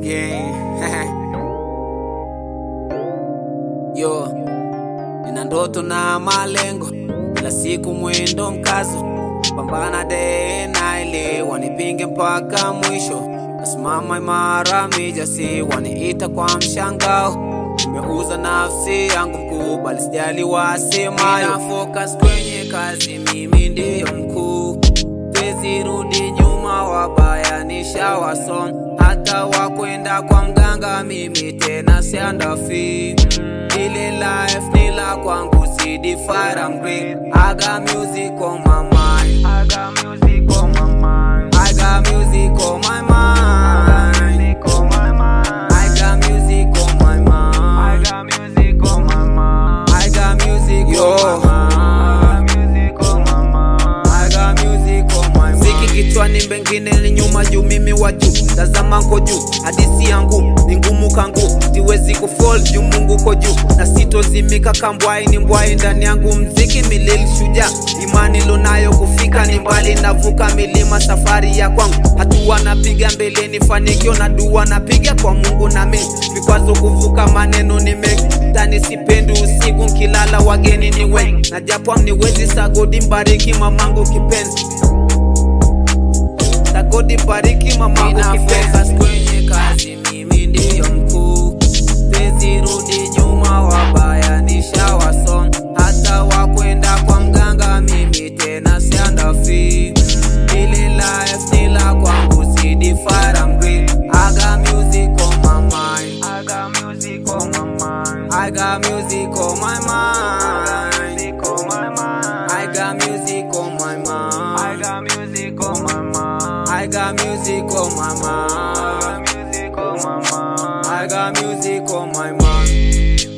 gang. Yo, nina ndoto na malengo, kila siku mwendo mkazo, pambana day na ile wanipinge mpaka mwisho, nasimama imara mijasi, waniita kwa mshangao, nimeuza nafsi yangu mkubali, sijali wasemayo, Nina focus kwenye kazi, mimi ndiyo mkuu, Siwezi rudi nyuma, wabaya nishawason, hata wakwenda kwa mganga, mimi tena siandafi. Ile life ni la kwangu, si define, I'm great. I got music on my mind. I got music on my mind. I got music on my mind. I got music on my mind. I got music on my mind. I got music on my mind. I got music on my mind. Ziki kichwani mbengine ni nyuma juu mimi wa juu tazama nko juu hadisi yangu ni ngumu kangu siwezi kufall juu mungu ko juu na sitozimika kambwai ni mbwai ndani yangu mziki milili shujaa imani lonayo kufika ni mbali navuka milima safari ya kwangu hatua napiga mbeleni fanikio na dua napiga kwa mungu na mimi vikwazo kuvuka maneno ni mengi ndani sipendi usiku nkilala wageni ni wengi na japo amniwezi sagodi mbariki mamangu kipenzi Sagodi bariki mamangu kipenzi kwenye kazi mimi ndiyo mkuu Siwezi rudi nyuma wabaya nishawason hata wakwenda kwa mganga mimi tena siandafi Ili life ni la kwangu si define I'm great I got music on my mind I got music on my mind I got music on my mind I got music on my mind I got music on my mind I got music on my mind I got music on my mind